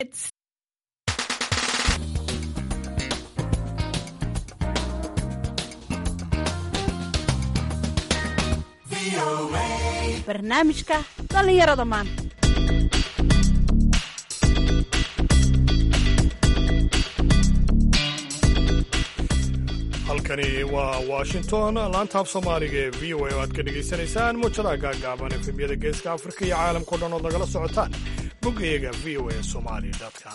barnaamijka dhallinyarada maanta halkani waa washington laantaab soomaaliga ee v o a oo aad ka dhegaysanaysaan muujadaha gaagaaban efemyada geeska afrika iyo caalamkao dhan ood nagala socotaan boggayaga v o a somali com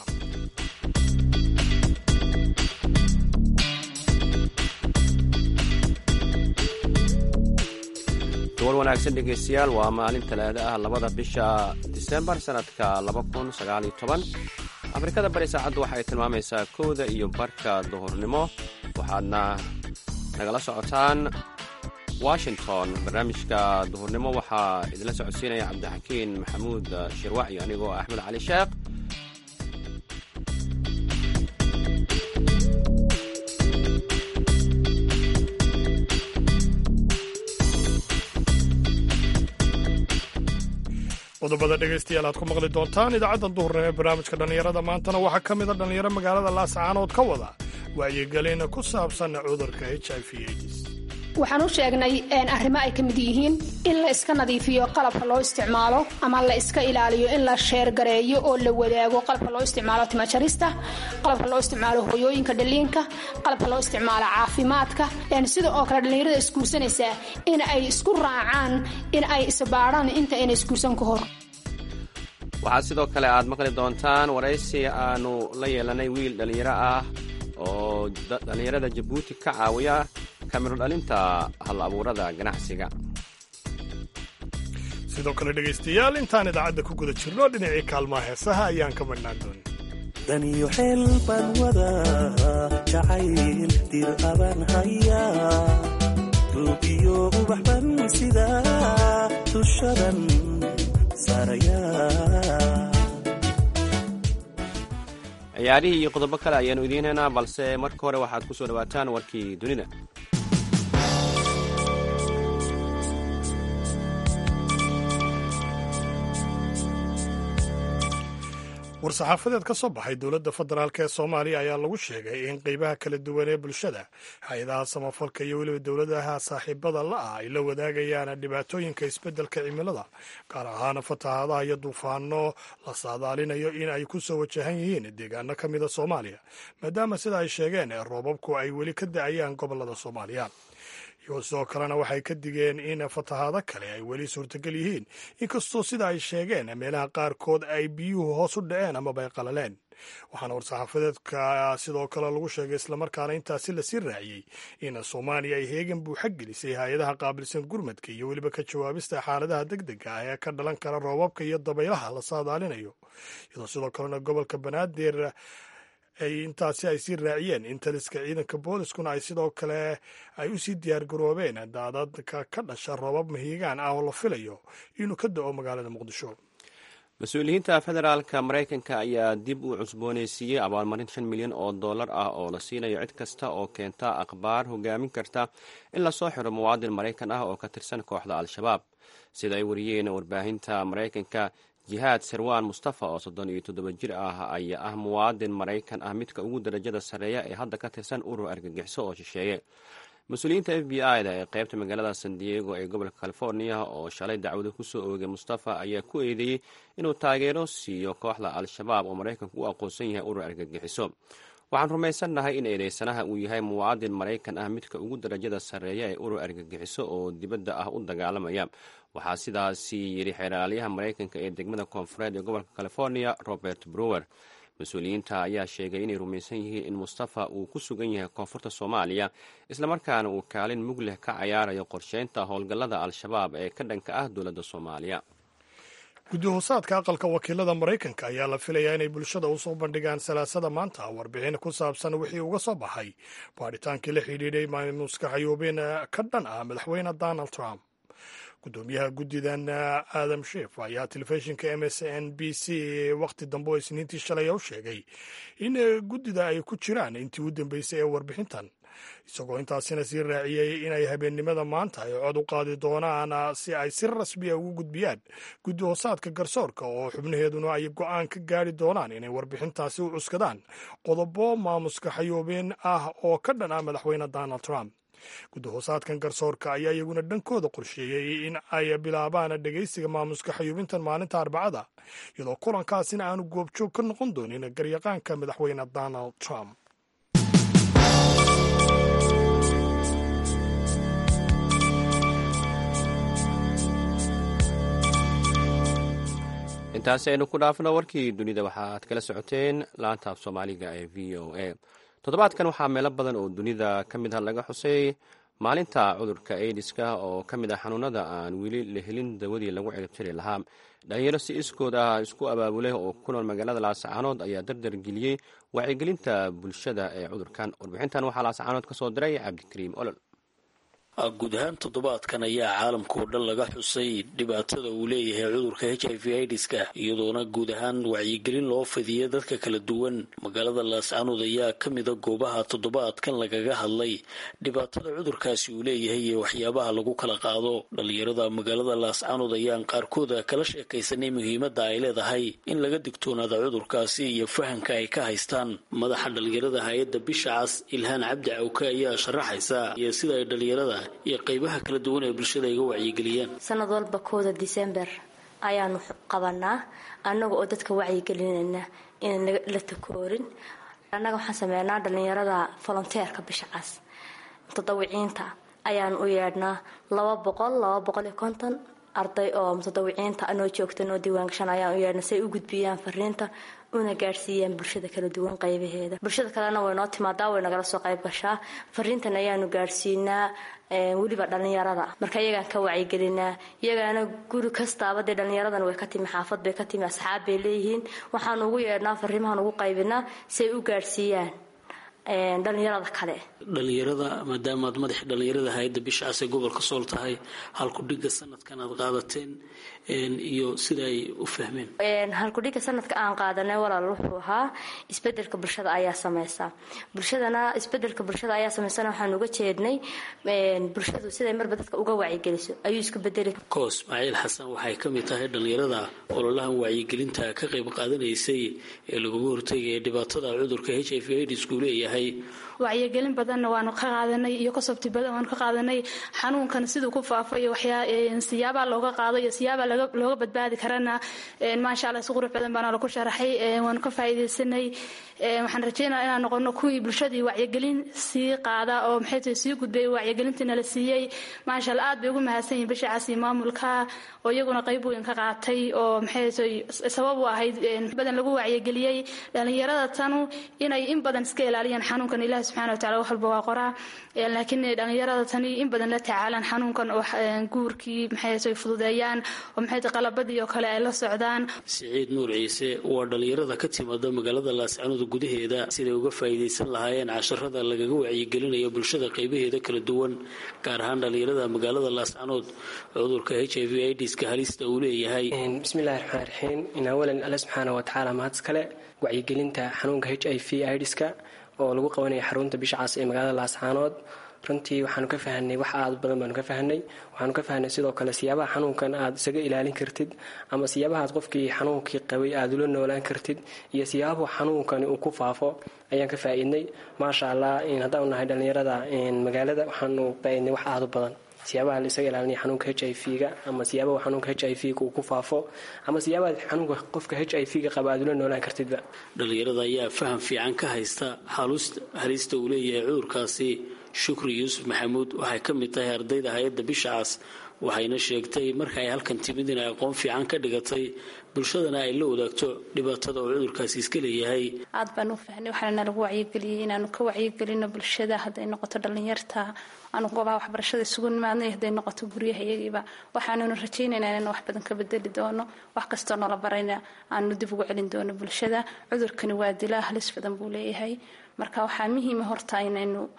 duwal wanaagsan dhegaystayaal waa maalin talaado ah labada bisha disembar sannadka afrikada bari saacaddu waxay tilmaamaysaa kowda iyo barka duhurnimo waxaadna nagala socotaan washington barnaamijka duhurnimo waxaa idinla socodsiinaya cabdixakiin maxamuud shirwac iyo anigoo axmed cali sheekh qodobada dhegaystayaal aad ku maqli doontaan idaacadda duhurnimo ee barnaamijka dhallinyarada maantana waxaa ka mid a dhallinyaro magaalada laascaanood ka wada wacyigelin ku saabsan cudurka h i v aids waxaan u sheegnay arrimo ay ka mid yihiin in la iska nadiifiyo qalabka loo isticmaalo ama la iska ilaaliyo in la sheergareeyo oo la wadaago qalabka loo isticmaalo timajarista qalabka loo isticmaalo hoyooyinka dhaliinka qalabka loo isticmaalo caafimaadka sida oo kale dhallinyarada isguursanaysaa in ay isku raacaan in ay isbaadhaan inta ayna isguursan ka hor waxaad sidoo kale aad maqli doontaan waraysi aanu la yeelanay wiil dhallinyaro ah oo dhallinyarada jabuuti ka caawiya kamiro dhalinta hal abuurada ganacsiga sidoo kale dhegaystayaal intaan idaacadda ku guda jirno dhinacii kaalmaha heesaha ayaan ka madhnaan doonin daniyo xeel baan wadaa jacayl dir abaan hayaa duugiyo ubax ban sidaa dushadan saarayaa ciyaarihii iyo qodobo kale ayaanu idiin haynaa balse marka hore waxaad ku soo dhawaataan warkii dunida war-saxaafadeed ka soo baxay dowladda federaalk ee soomaaliya ayaa lagu sheegay in qeybaha kala duwan ee bulshada hay-adaha samafalka iyo weliba dowladaha saaxiibada la-ah ay la wadaagayaan dhibaatooyinka isbeddelka cimilada gaar ahaan fatahaadaha iyo duufaano la saadaalinayo in ay ku soo wajahan yihiin deegaano ka mida soomaaliya maadaama sida ay sheegeen roobabku ay weli ka da-ayaan gobolada soomaaliya iyo sidoo kalena waxay ka digeen in fatahaado kale ay weli suurtagal yihiin inkastoo sida ay sheegeen meelaha qaarkood ay biyuhu hoos u dhaceen amaba ay qalaleen waxaana war-saxaafadeedka sidoo kale lagu sheegay islamarkaana intaasi lasii raaciyey in soomaaliya ay heegan buuxa gelisay hay-adaha qaabilsan gurmadka iyo weliba ka jawaabista xaaladaha deg dega ah ee ka dhalan kara roobabka iyo dabaylaha la saadaalinayo iyadoo sidoo kalena gobolka banaadir ay intaasi ay sii raaciyeen in taliska ciidanka booliskuna ay sidoo kale ay u sii diyaargaroobeen daadadka ka dhasha roobab mahiigaan ah oo la filayo inuu ka da-o magaalada muqdisho mas-uuliyiinta federaalka maraykanka ayaa dib u cusboonaysiiyey abaalmarin shan milyan oo dollar ah oo la siinayo cid kasta oo keenta akhbaar hogaamin karta in lasoo xiro muwaadin maraykan ah oo ka tirsan kooxda al-shabaab sida ay wariyeen warbaahinta maraykanka jihaad sarwaan mustafa oo soddon iyo toddoba jir ah ayaa ah muwaadin maraykan ah midka ugu darajada sarreeya ee hadda ka tirsan urur argagixiso oo shisheeye mas-uuliyiinta f b i da ee qaybta magaalada san diego ee gobolka california oo shalay dacwado kusoo oogay mustafa ayaa ku eedeeyey inuu taageero siiyo kooxda al-shabaab oo maraykanku u aqoonsan yahay urur argagixiso waxaan rumaysannahay in eedeysanaha uu yahay muwaadin maraykan ah midka ugu darajada sarreeya ee urur argagixiso oo dibadda ah u dagaalamaya waxaa sidaasi yidhi xeeraalyaha maraykanka ee degmada koonfureed ee gobolka california robert brower mas-uuliyiinta ayaa sheegay inay rumaysan yihiin in mustafa uu ku sugan yahay koonfurta soomaaliya islamarkaana uu kaalin mug leh ka cayaarayo qorsheynta howlgallada al-shabaab ee ka dhanka ah dowladda soomaaliya guddi-hoosaadka aqalka wakiilada maraykanka ayaa la filayaa inay bulshada usoo bandhigaan salaasada maanta warbixin ku saabsan wixii uga soo baxay baadhitaankii la xidhiidhay maamuska xayuubin ka dhan ah madaxweyne donald trump gudoomiyaha guddidan aadam sheef ayaa telefishinka m s n b c wakhti dambe oo isniintii shalay u sheegay in guddida ay ku jiraan intii u dambeysay ee warbixintan isagoo intaasina sii raaciyey inay habeennimada maanta ay cod u qaadi doonaan si ay si rasmiya ugu gudbiyaan guddi hoosaadka garsoorka oo xubnaheeduna ay go-aan ka gaari doonaan inay warbixintaasi u cuskadaan qodobo maamuska xayoobeen ah oo ka dhan ah madaxweyne donald trump guddi hoosaadkan garsoorka ayaa iyaguna dhankooda qorsheeyey in ay bilaabaan dhegaysiga maamuska xayuubintan maalinta arbacada iyadoo kulankaasina aanu goobjoog ka noqon doonin garyaqaanka madaxweyne donald trump intaasi aynu ku dhaafno warkii dunida waxaaad kala socoteen laanta af soomaaliga ee v o a toddobaadkan waxaa meelo badan oo dunida ka mid ah laga xusay maalinta cudurka aidiska oo ka mid ah xanuunada aan weli la helin dawadii lagu ciribtiri lahaa dhalinyaro si iskood ah isku abaabulay oo ku nool magaalada laascaanood ayaa dardar geliyey wacyigelinta bulshada ee cudurkan warbixintan waxaa laascaanood ka soo diray cabdikariim olol guud ahaan toddobaadkan ayaa caalamka oo dhan laga xusay dhibaatada uu leeyahay cudurka h i v idiska iyadoona guud ahaan wacyigelin loo fidiyay dadka kala duwan magaalada laascaanood ayaa ka mida goobaha toddobaadkan lagaga hadlay dhibaatada cudurkaasi uu leeyahay iyo waxyaabaha lagu kala qaado dhalinyarada magaalada laascaanood ayaan qaarkooda kala sheekaysanay muhiimadda ay leedahay in laga digtoonaada cudurkaasi iyo fahamka ay ka haystaan madaxa dhalinyarada hay-adda bisha cas ilhaan cabdi cawke ayaa sharaxaysa iyo sida ay dhalinyarada iyo qeybaha kala duwan ee bulshada iga wacyigeliyaan sanad walba kooda disember ayaanu qabanaa annaga oo dadka wacyigelinayna inaan la takoorin annaga waxaan sameynaa dhalinyarada volonteerka bisha cas mutadawiciinta ayaanu u yeedhnaa laba boqol laba boqol iyo konton arday oo mutadawiciinta anoo joogta noo diiwaangashan ayaan u yeedhnaa si ay u gudbiyaan fariinta una gaadhsiiyaan bulshada kala duwan qaybaheeda bulshada kalena way noo timaadaa way nagala soo qayb gashaa fariintan ayaanu gaadhsiinaa weliba dhalinyarada marka iyagaan ka wacyigelinaa iyagaana guri kastaaba dee dhalinyaradan way ka timi xaafad bay ka timi asxaab bay leeyihiin waxaanu ugu yeedhnaa fariimahan ugu qaybinaa si ay u gaadhsiiyaan dhalinyarada kale dhalinyarada maadaamaad madaxi dhalinyarada hay-adda bisha cas ee gobolka sool tahay halkudhiga sanadkan aad qaadateen iyo sida ay u fahmeen halkudhiga sanadka aan qaadanay walaal wuxuu ahaa isbedelka bulshada ayaa sameysa bulshadana isbedelka bulshada ayaa sameysana waxaan uga jeednay bulshadu siday marba dadka uga wacyigeliso ayuu isku bedeli koos ismaaciil xasan waxay ka mid tahay dhalinyarada ololahan wacyigelinta ka qayb qaadanaysay ee lagaga hortegaya dhibaatada cudurka h i v aidsku leeyahay wacyigelin badanna waanu ka qaadanay iyo kasabti badan waanu ka qaadanay xanuunkan siduu ku faafo iyo siyaabaa looga qaado iyo siyaabaa looga badbaadi karana maasha alla si qurux badan baana lagu sharaxay waanu ka faa'iidaysanay waxaan rajeynaya inaan noqono kuwii bulshadii wacyigelin sii qaada oo maxay tahay sii gudbay wacyigelintii nala siiyey maasha alla aad bay ugu mahadsan yihin bishacaas iyo maamulka oo iyaguna qayb weyn ka qaatay oo maxay tahay sabab u ahayd badan lagu wacyigeliyey dhalinyarada tanu inay in badan iska ilaaliyaan xanuunkan ilahi subxana wa tacala wax walba waa qoraa laakiin dhalinyarada tani in badan la tacaalaan xanuunkan oo guurkii maxay tahay fududeeyaan oo maxay tahay qalabadii oo kale ay la socdaan siciid nuur ciise waa dhalinyarada ka timaada magaalada laascaanood gudaheeda siday uga faa'iidaysan lahaayeen casharada lagaga wacyigelinayo bulshada qaybaheeda kala duwan gaar ahaan dhalinyarada magaalada laascaanood cudurka h i v idska halista uu leeyahay bismillahi raxmaan raxiim in awalan alle subxaana wa tacaala mahadis kale wacyigelinta xanuunka h i v idska oo lagu qabanaya xarunta bisha cas ee magaalada laascaanood runtii waxaanu ka fahanay wax aad badan baanu ka fahanay waxaanu ka fahnay sidoo kale siyaabaha xanuunkan aad isaga ilaalin kartid ama siyaabahaad qofkii xanuunkii qabay aad ula noolaan kartid iyo siyaabahu xanuunkani uu ku faafo ayaan ka faa'iidnay maasha allah haddaanu nahay dhallinyarada magaalada waxaanu faa'iidnay wax aad u badan siyaabaha la isaga ilaalinaya xanuunka h i v-ga ama siyaabaha xanuunka h i v-ga uu ku faafo ama siyaabaha xanuunka qofka h i v-ga qaba aad ula noolaan kartidba dhalinyarada ayaa faham fiican ka haysta halista uu leeyahay cudurkaasi shukri yuusuf maxamuud waxay ka mid tahay ardayda hay-adda bisha cas waxayna sheegtay marka ay halkan timid inay aqoon fiican ka dhigatay bulshadana ay la wadaagto dhibaatada oo cudurkaasi iska leeyahay aad baan u fahnay waxaana lagu wacyigeliyey inaanu ka wacyigelino bulshada hadday noqoto dhallinyarta aanu goobaha waxbarashada isugu nimaadnay hadday noqoto guryaha iyagiiba waxaanunu rajaynaynaa inaan wax badan ka bedeli doono wax kastoo noola barayna aanu dib ugu celin doono bulshada cudurkani waa dilaa halis badan buu leeyahay marka waxaa muhiima horta inaynu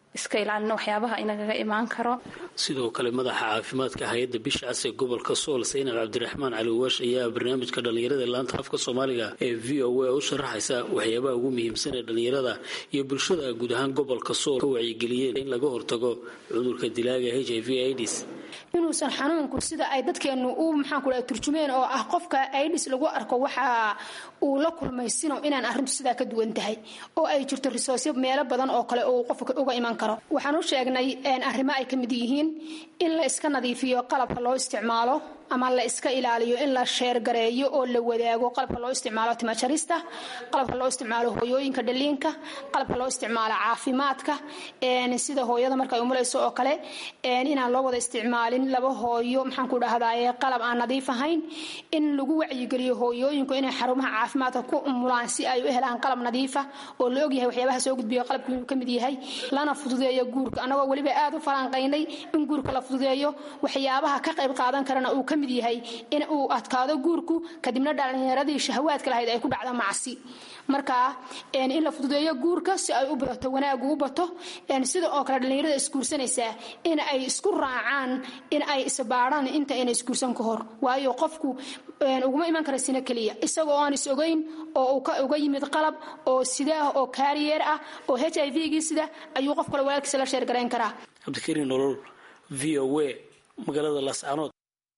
iska ilaalino waxyaabaha inagaga imaan karo sidoo kale madaxa caafimaadka hay-adda bisha cas ee gobolka sool saynab cabdiraxmaan cali waash ayaa barnaamijka dhallinyarada ee laanta afka soomaaliga ee v o a u sharaxaysa waxyaabaha ugu muhiimsan ee dhallinyarada iyo bulshada guud ahaan gobolka sool ka wacyigeliyeen in laga hortago cudurka dilaaga h i v ids inuusan xanuunku sida ay dadkeenu u maxaanku dhaha turjumeen oo ah qofka aidis lagu arko waxa uu la kulmaysino inaan arrintu sidaa ka duwan tahay oo ay jirto risoosyo meelo badan oo kale oo qofka uga iman karo waxaan u sheegnay arrimo ay ka mid yihiin in la iska nadiifiyo qalabka loo isticmaalo ama la iska ilaaliyo in la sheergareeyo oo la wadaago qalabka loo isticmaalo timajarista qalabka loo isticmaalo hooyooyinka dhaliinka qalabka loo isticmaalo caafimaadka sida hooyada marka ay umulayso oo kale inaan loo wada isticmaalin laba hooyo maxaanku dhahdaye qalab aan nadiif ahayn in lagu wacyigeliyo hooyooyinku inay xarumaha caafimaadka ku umulaan si ay u helaan qalab nadiifa oo la ogyahay waxyaabaha soo gudbiyo qalabku ka mid yahay lana fududeeyo guurka annagoo weliba aad u falanqaynay in guurka la fududeeyo waxyaabaha ka qayb qaadan karana uu ka mid yahay in uu adkaado guurku kadibna dhalinyaradii shahawaadka lahayd ay ku dhacdo macsi marka in la fududeeyo guurka si ay u badato wanaagu u bato sida oo kale dhallinyarada isguursanaysaa in ay isku raacaan in ay isbaadhaan inta ayna isguursan ka hor waayo qofku uguma iman kara sino keliya isagoo aan is ogeyn oo uga yimid qalab oo sida ah oo kaariyeer ah oo h i v-gii sida ayuu qof kale walaalkiisa la sheergarayn karaa cabdikariin nolol v o a magaalada laascanood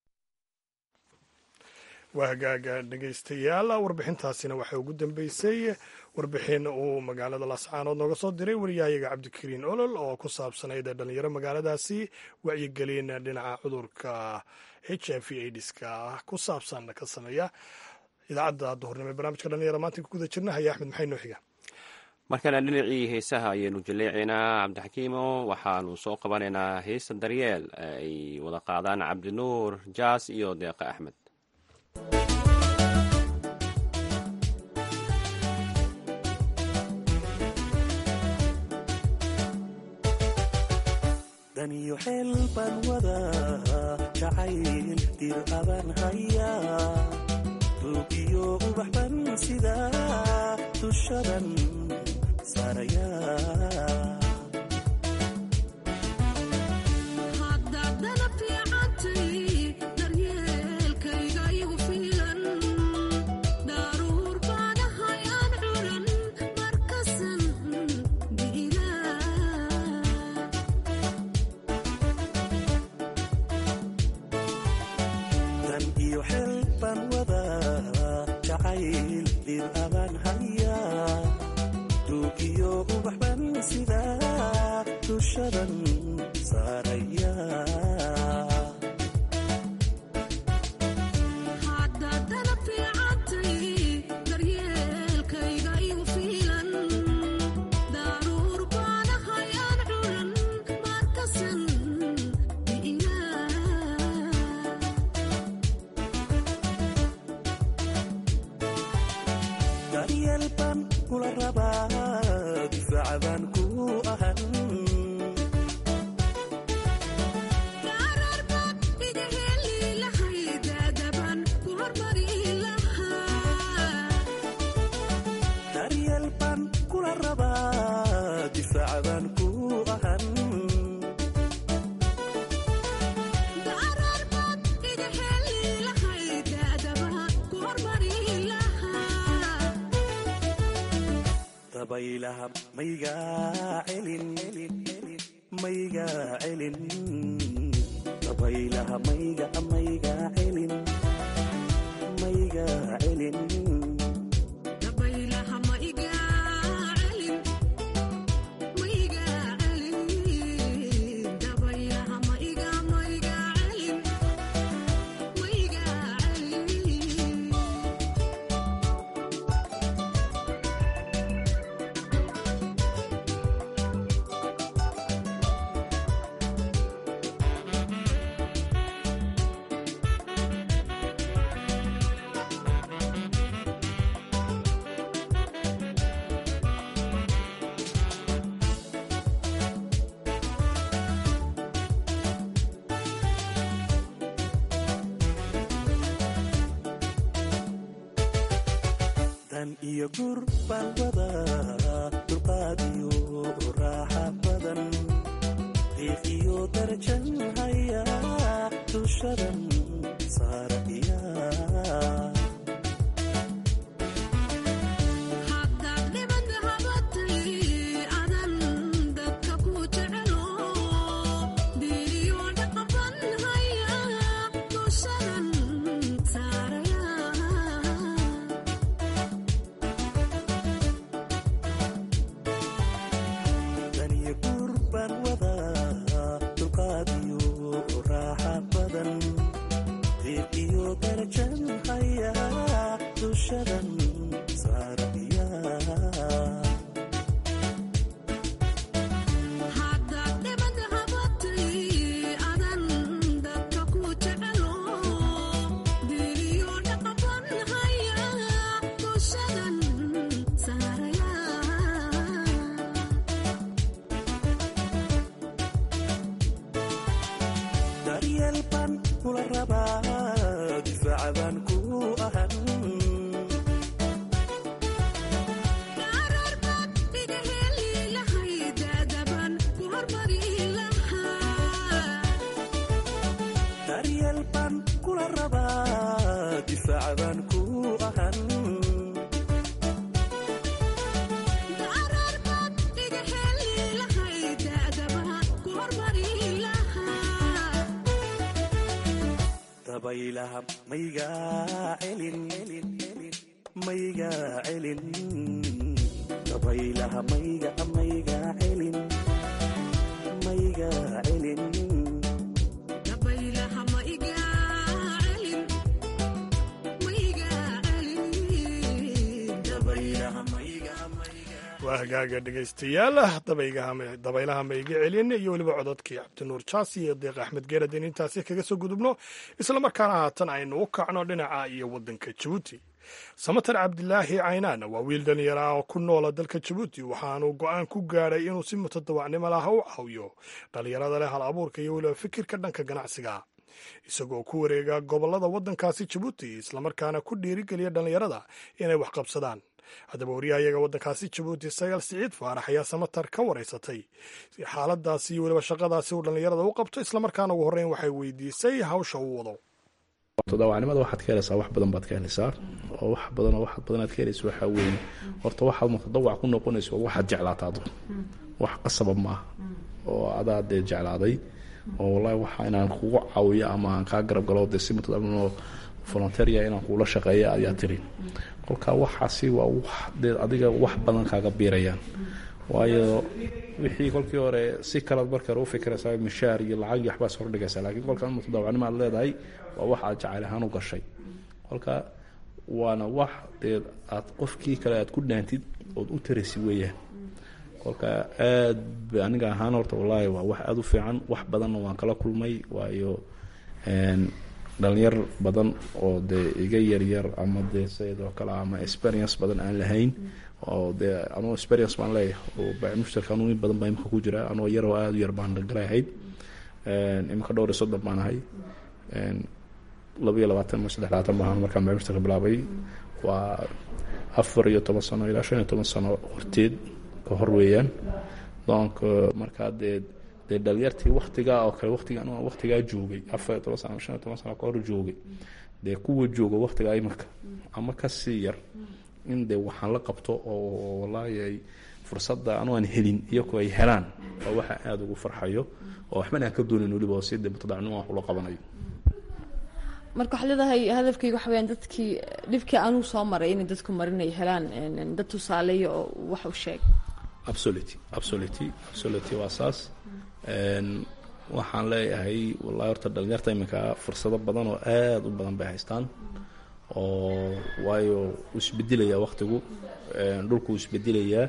waa hagaaga dhegaystayaal warbixintaasina waxaa ugu dambeysay warbixin uu magaalada laascaanood nooga soo diray wariyahayaga cabdikariin olol oo ku saabsanayd dhalinyaro magaaladaasi wacyigelin dhinaca cudurka h i v aidiska ku saabsan ka sameeya idaacadda duhurnimo ee barnaamijka dhalinyaro maanta ku guda jirna haya axmed maxay noo xiga markana dhinacii heesaha ayaynu jaleecaynaa cabdixakiimo waxaanu soo qabanaynaa heesta daryeel ay wada qaadaan cabdinuur jaas iyo deeqa axmed daniyo xeel baan wadaa jacayl dir abaan hayaa duugiyo ubax ban sidaa dushadan saarayaa dan iyo xeel baan wadaa jacayl dir abaan hayaa duugiyo ubax ban sidaa dushadan saarayaa daryeel baan kula rabaa difaaca baan ku ahan daryeel baan kula rabaa difaaca baan ku ahan dabaylaha maygaa celin maygaa celin dabaylaha mayga maygaa celin maygaa celin daniyo gur baan wadaa dulqaadiyo raaxa badan qiiqiyo darajan haya dushadan saaraya daniyo gur baan wadaa dulqaadiyo raaxa badan qiiqiyo darajan haya dushadan saaraya daryeel baan kula rabaa difaaca baan ku ahan daryeel baan kula rabaa difaaca baan ku ahan dabaylaha maygaa celin maygaa celin dabaylaha mayga maygaa celin maygaa celin dabaylaha maygaa waa hagaaga dhegaystayaal dabaylaha mayga celin iyo weliba cododkii cabdinuur jaasi iyo deeq axmed geeradin intaasi kaga soo gudubno islamarkaana haatan aynu u kacno dhinaca iyo waddanka jabuuti samatar cabdilaahi caynaan waa wiil dhalinyaro ah oo ku noola dalka jabuuti waxaanu go-aan ku gaadhay inuu si mutadawacnimo laha u caawiyo dhallinyarada leh hal abuurka iyo weliba fikirka dhanka ganacsiga isagoo ku wareega gobollada waddankaasi jabuuti islamarkaana ku dhiirigeliya dhallinyarada inay wax qabsadaan haddaba waryahayaga waddankaasi jabuuti sagaal siciid faarax ayaa samatar ka waraysatay xaaladaasi iyo weliba shaqadaasi uu dhallinyarada u qabto islamarkaana ugu horreyn waxay weydiisay hawsha uu wado mutadawacnimada waxaad ka helaysaa wax badan baad ka helaysaa oo wax badan oo wax badan aad ka helaysa waxaa weeye horta waxaad mutadawac ku noqonayso waxaad jeclaata adu wax qasaba maaha oo adaa dee jeclaaday oo wallahi waxa inaan kugu caawiyo ama aan kaa garab galo dee si mutadawacnimo volunteeria inaan kuula shaqeeya ayaa tiri kolka waxaasi waa wax dee adiga wax badan kaaga biirayaan waayo wixii kolkii hore si kalaad marka hore u fikiraysaa mishaar iyo lacag iyo waxbaas hordhigaysaa laakiin kolka mutadawacnimo aad leedahay waa wax aad jacayl ahaan u gashay kolka waana wax dee aad qofkii kale aad ku dhaantid ood u taraysi weeyaan kolka aad ba aniga ahaan horta wallaahi waa wax aada u fiican wax badanna waan kala kulmay waayo dhalinyar badan oo dee iga yaryar ama dee sayadoo kale ama experience badan aan lahayn oo dee anuu experience baan leeyahay oo mushtarka anuu in badan baa imika ku jira anoo yaroo aada u yar baan galay ahayd imika dhowr iyo soddon baan ahay laba iyo labaatan ama saddex labaatan baan markaan mushtarka bilaabay waa afar iyo toban sano ilaa shan iyo toban sano horteed ka hor weeyaan donc markaa dee dee dhalinyartii waktigaa oo kale watiga anu waktigaa joogay afar iyo toban sano shan iyo toban sano ka hor joogay dee kuwa jooga waktigaa iminka ama kasii yar in dee waxaan la qabto oo wallaahi ay fursadda anu aan helin iyagoo ay helaan waa waxa aada ugu farxayo oo waxbana aan ka doonin weliba oo si dee mutadacnimo wax ula qabanayo marka waxaa leedahay hadafkayga waxa weyaan dadkii dhibkii anuu soo maray inay dadku marin ay helaan dad tusaaleeya oo wax u sheeg absolutely absolutely absolutely waa saas waxaan leeyahay wallahi horta dhalinyarta iminka fursado badan oo aada u badan bay haystaan oo waayo uu isbedelayaa waktigu dhulku uu isbedelayaa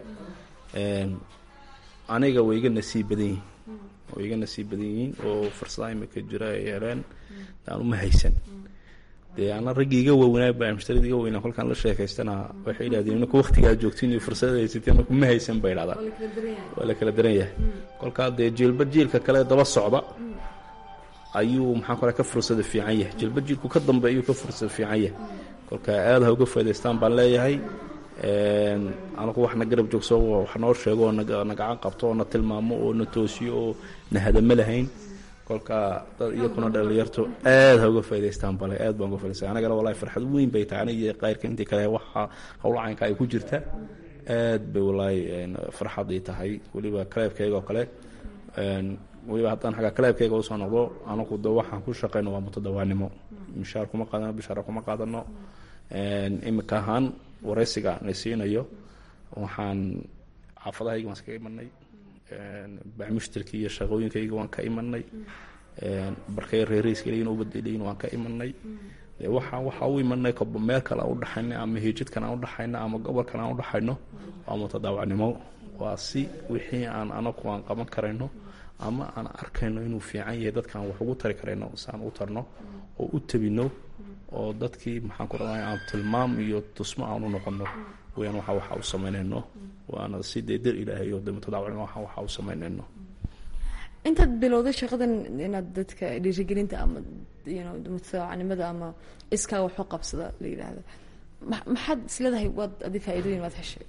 aniga way iga nasiib badan yihiin way iga nasiib badan yihiin oo fursadaha imika jira ay heleen aan uma haysan dee ana raggii iga waaweynaa baa mushtarida iga weynaa kolkaan la sheekaystana waxay idhahdeen imika waktigaa joogtiin iyo fursada haysateen kuma haysan bay idhahdaan waa la kala daran yahay kolkaa dee jiilba jiilka kale daba socda ayuu maxaan kale ka fursada fiican yahay jiilba jiilku ka dambe ayuu ka fursada fiican yahay kolkaa aada ha uga faa'idaystaan baan leeyahay anagu wax na garab joogso wax noo sheego oo na gacan qabto oo na tilmaamo oo na toosiyo oo na hadamo lahayn kolka dad iyakuna dhalinyarto aad ha uga faa'idaystaan bale aad baan uga faa'idaystaan anagana wallahi farxad weyn bay tahay aniga iyo qayrka intii kale waxa howla caynka ay ku jirta aad bay wallahi farxadii tahay weliba kaleebkayga oo kale weliba haddaan xagga kaleebkayga usoo noqdo anagu de waxaan ku shaqeyno waa mutadawaanimo mishaar kuma qaadano bishaara kuma qaadano imika ahaan waraysiga na siinayo waxaan xaafadahayga waan iskaga imanay bacmushtarkii iyo shaqooyinkayga waan ka imanay barkay reereyskaleyin u badelayin waan ka imanay waxaa waxaa u imanay koba meel kale aan udhaxayna ama hijidkan aan udhaxayno ama gobolkan aan udhaxayno waa mutadaawacnimo waa si wixii aan anagu aan qaban karayno ama aan arkayno inuu fiican yahay dadkaan wax ugu tari karayno saan u tarno oo u tabino oo dadkii maxaan ku radaa aan tilmaam iyo tusmo aan u noqono weyaan waxa waxa u samaynayno waana si dee dar ilaahay oo de mutadaawacnimo waxa waxa u samaynayno intaad bilowday shaqadan inaad dadka dhiirigelinta ama mutadaawacnimada ama iskaa waxu qabsada la yidhaahdo maxaad isleedahay waad adi faa-iidooyin waad heshay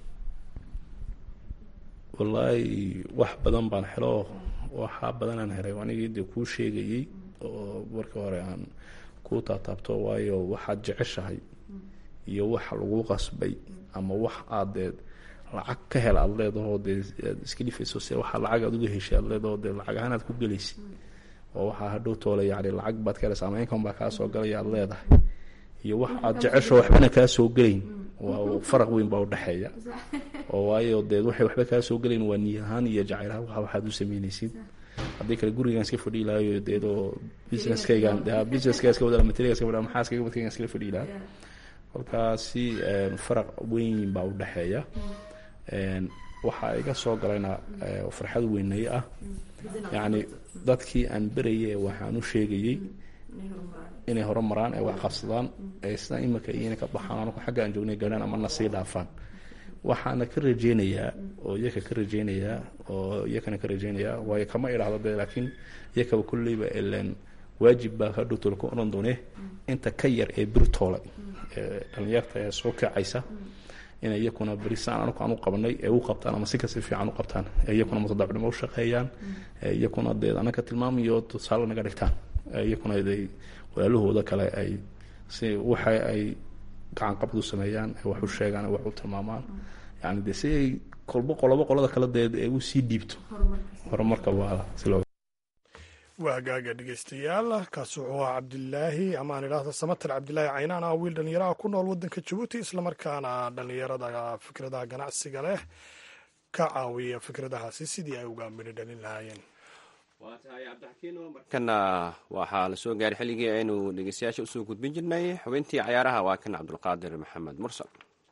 wallaahi wax badan baan helo waxaa badanaan helay anigii dee kuu sheegayey oo markii hore aan kuu taataabto waayo waxaad jeceshahay iyo wax lagu qasbay ama wax aad dee lacag ka hel aad leedahoo dee aad iska dhifayso se waxaa lacag aad uga heshay aad leedaho dee lacag ahaan aad ku gelaysid oo waxaa hadhow toole yani lacag baad ka helaysa ama income baa kaa soo galaya aad leedahay iyo wax aad jecesho waxbana kaa soo gelayn waa faraq weyn baa udhexeeya oo waayo dee waxay waxba kaa soo gelayn waa niy ahaan iyo jacaylahaan waxa waxaad u sameynaysid haddii kale gurigaan iska fadhii lahayo deedoo businesskaygan businesska iska wada material iska wada maxaa iskaga wadkaygan iskala fadhii lahaa kolkaasi faraq weyn baa udhexeeya waxaa iga soo galayna farxad weynay ah yacni dadkii aan berayay waxaan u sheegayey inay horumaraan ay wax qabsadaan ay sida imika iyo inay ka baxaan anagu xagga aan joognay gaadhaan ama na sii dhaafaan waxaana ka rajeynayaa oo iyaka ka rajeynayaa oo iyakana ka rajeynayaa waayo kama idhaahdo dee laakiin iyakaba kolleyba ilen waajib baa hadhow toole ka odhan doone inta ka yar ee birtoole ee dhalinyarta ee soo kacaysa inay iyakuna berisaan anagu aan u qabanay ee u qabtaan ama si kasi fiican u qabtaan ee iyakuna mutadacnimo u shaqeeyaan ee iyakuna dee anaka tilmaamayo tusaale naga dhigtaan iyakuna day walaalahooda kale ay si waxa ay gacan qabad u sameeyaan ay wax u sheegaan ay wax u tilmaamaan yani de si ay kolba qolobo qolada kale dee ay u sii dhiibto horumarka waa si loo waa gaaga dhegeystayaal kaasi wuxuu ahaa cabdilaahi ama aan idhaahdo samater cabdilaahi caynaan ah wiil dhallinyaraha ku nool waddanka jabuuti islamarkaana dhallinyarada fikradaha ganacsiga leh ka caawiya fikradahaasi sidii ay uga midho dhalin lahaayeen waa tahay cabdixakiino markana waxaa la soo gaaray xilligii aynu dhegeystayaasha usoo gudbin jirnay xubintii cayaaraha waa kan cabdulqaadir maxamed mursal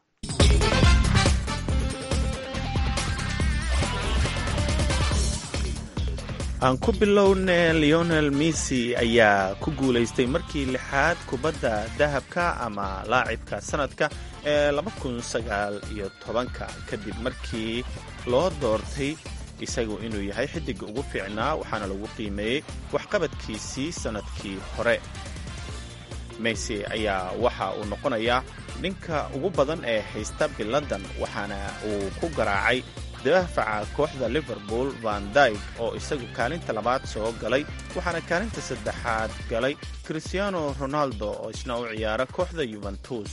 aan ku bilowne leonel messi ayaa ku guulaystay markii lixaad kubadda dahabka ama laacibka sanadka ee iyo tobanka kadib markii loo doortay isagu inuu yahay xiddiga ugu fiicnaa waxaana lagu qiimeeyey waxqabadkiisii sannadkii hore messi ayaa waxa uu noqonayaa ninka ugu badan ee haysta biladan waxaana uu ku garaacay daafaca kooxda liverpool van dyg oo isagu kaalinta labaad soo galay waxaana kaalinta saddexaad galay christiano ronaldo oo isna u ciyaara kooxda yuventus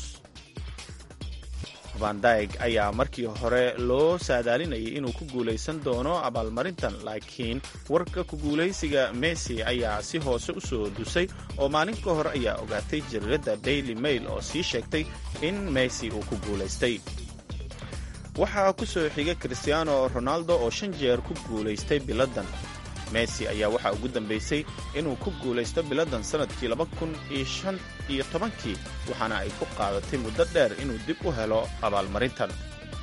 van dyg ayaa markii hore loo saadaalinayay inuu ku guulaysan doono abaalmarintan laakiin warka ku guulaysiga messi ayaa si hoose u soo dusay oo maalin ka hor ayaa ogaatay jariiradda daily mail oo sii sheegtay in messi uu ku guulaystay waxaa ku soo xiga christiano ronaldo oo shan jeer ku guulaystay biladan messi ayaa waxaa ugu dambaysay inuu ku guulaysto biladan sannadkii laba kun iyo shan iyo tobankii waxaana ay ku qaadatay muddo dheer inuu dib u helo abaalmarintan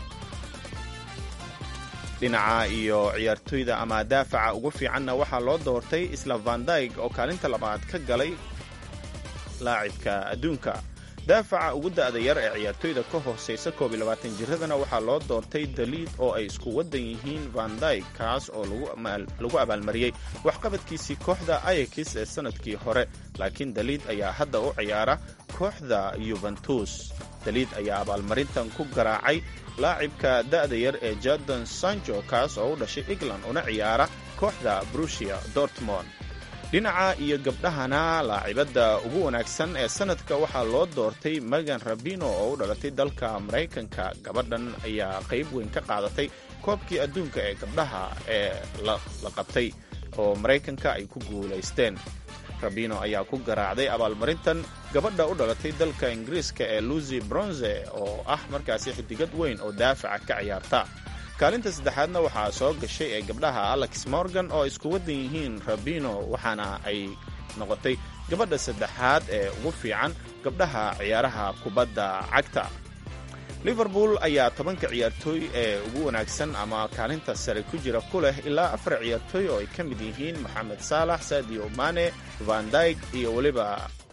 dhinaca iyo ciyaartoyda ama daafaca ugu fiicanna waxaa loo doortay isla van dyg oo kaalinta labaad ka galay laacibka adduunka daafaca ugu da'da yar ee ciyaartoyda ka hoosaysa koob iyo labaatan jiradana waxaa loo doortay daliid oo ay isku waddan yihiin van dyg kaas oo lagu abaalmariyey waxqabadkiisii kooxda ayakis ee sannadkii hore laakiin daliid ayaa hadda u ciyaara kooxda yuventus daliid ayaa abaalmarintan ku garaacay laacibka da'da yar ee jadon sancho kaas oo u dhashay england una ciyaara kooxda brusia dortmond dhinaca iyo gabdhahana laacibadda ugu wanaagsan ee sanadka waxaa loo doortay megan rabino oo u dhalatay dalka maraykanka gabadhan ayaa qayb weyn ka qaadatay koobkii adduunka ee gabdhaha ee la qabtay oo maraykanka ay ku guulaysteen rabino ayaa ku garaacday abaalmarintan gabadha u dhalatay dalka ingiriiska ee lucy bronze oo ah markaasi xidigad weyn oo daafaca ka ciyaarta kaalinta saddexaadna waxaa soo gashay ee gabdhaha alex morgan oo isku waddan yihiin rabino waxaana ay noqotay gabadha saddexaad ee ugu fiican gabdhaha ciyaaraha kubadda cagta liverpool ayaa tobanka ciyaartooy ee ugu wanaagsan ama kaalinta sare ku jira ku leh ilaa afar ciyaartooy oo ay ka mid yihiin moxamed saalax sadio mane van dyg iyo weliba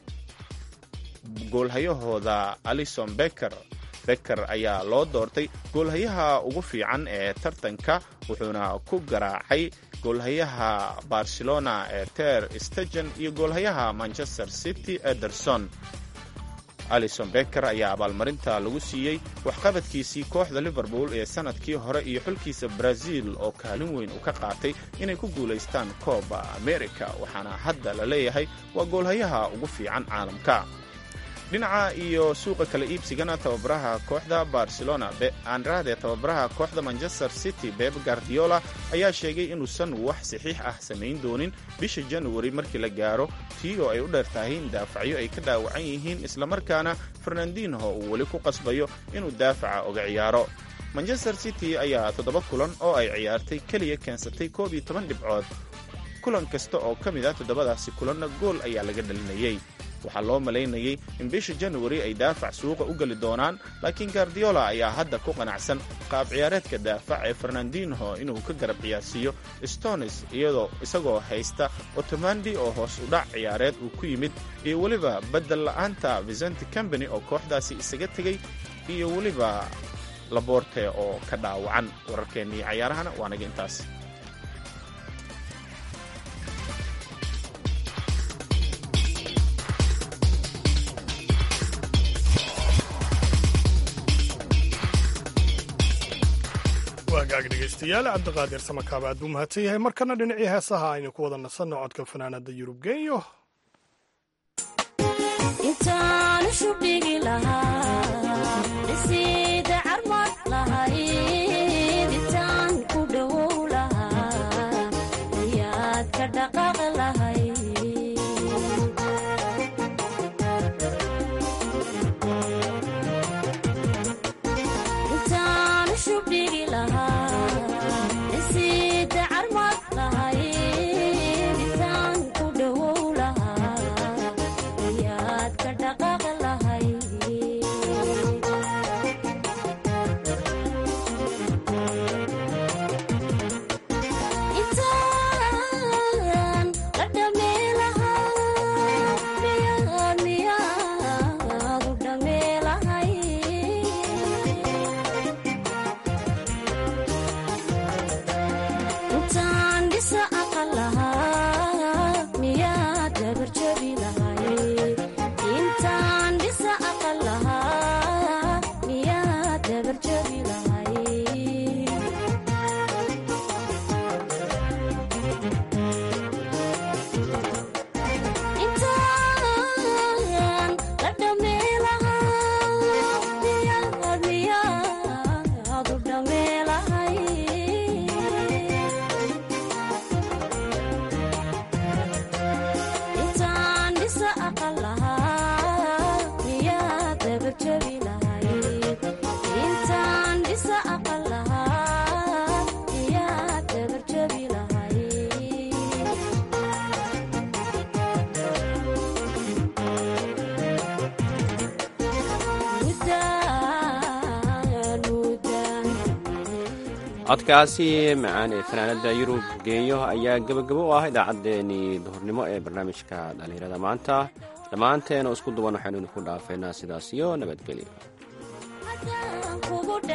goolhayahooda alison becker becker ayaa loo doortay goolhayaha ugu fiican ee tartanka wuxuuna ku garaacay goolhayaha barcelona ee ter stegen iyo goolhayaha manchester city ederson alison becker ayaa abaalmarinta lagu siiyey waxqabadkiisii kooxda liverpool ee sannadkii hore iyo xulkiisa brazil oo kaalin weyn uu ka qaatay inay ku guulaystaan kooba america waxaana hadda la leeyahay waa goolhayaha ugu fiican caalamka dhinaca iyo suuqa kala iibsigana tababaraha kooxda barcelona andrade tababaraha kooxda manchester city beb guardiola ayaa sheegay inuusan wax saxiix ah samayn doonin bisha januari markii la gaaro tii oo ay u dheer tahay in daafacyo ay ka dhaawacan yihiin islamarkaana fernandinho uu weli ku qasbayo inuu daafaca oga ciyaaro manchester city ayaa toddoba kulan oo ay ciyaartay keliya keensatay koob iyo toban dhibcood kulan kasta oo ka mid ah toddobadaasi kulanna gool ayaa laga dhalinayay waxaa loo malaynayay in bisha januari ay daafac suuqa u geli doonaan laakiin gardiola ayaa hadda ku qanacsan qaab ciyaareedka daafac ee fernandinho inuu ka garab ciyaarsiiyo stonis iyadoo isagoo haysta otomandi oo hoos u dhac ciyaareed uu ku yimid iyo weliba beddel la'aanta vicenti combany oo kooxdaasi isaga tegey iyo weliba laboorte oo ka dhaawacan wararkeennii cayaarahana waa naga intaas waagaag dhegaystayaal cabdiqaadir samakaaba aad buu mahadsan yahay markana dhinacii heesaha aynu ku wada nasanno codka fanaanada yurub genyo intaan shubdhigi lahaa dhisiida carmad lahayd intaan ku dhowow lahaa ayaad ka dhaqaaq lahayd intaan shubdhigi lahaa dhisiida carmad lahayd intaan ku dhowow lahaa ayaad ka dhaqaaq lahayd intaan la dhamee lahaa miyaad miyaad u dhamee lahay intaan dhisa aqal lahaa miyaad dabarjabi lahay intaan dhisa aqal lahaa miyaad dabarjabi lahay intaan la dhamee lahaa miyaad miyaad u dhamee lahay intaan dhisa aqal lahaa miyaad dabarjabi lahayd intaan dhisa aqal lahaa miyaad dabarjabi lahayd mudaan mudaan codkaasi macaan ee fanaanada yurub geenyo ayaa gebagabo u ah idaacaddeenii duhurnimo ee barnaamijka dhallinyarada maanta dhammaanteen oo isku duwan waxaynu idinku dhaafeynaa sidaas iyo nabadgelyo kugu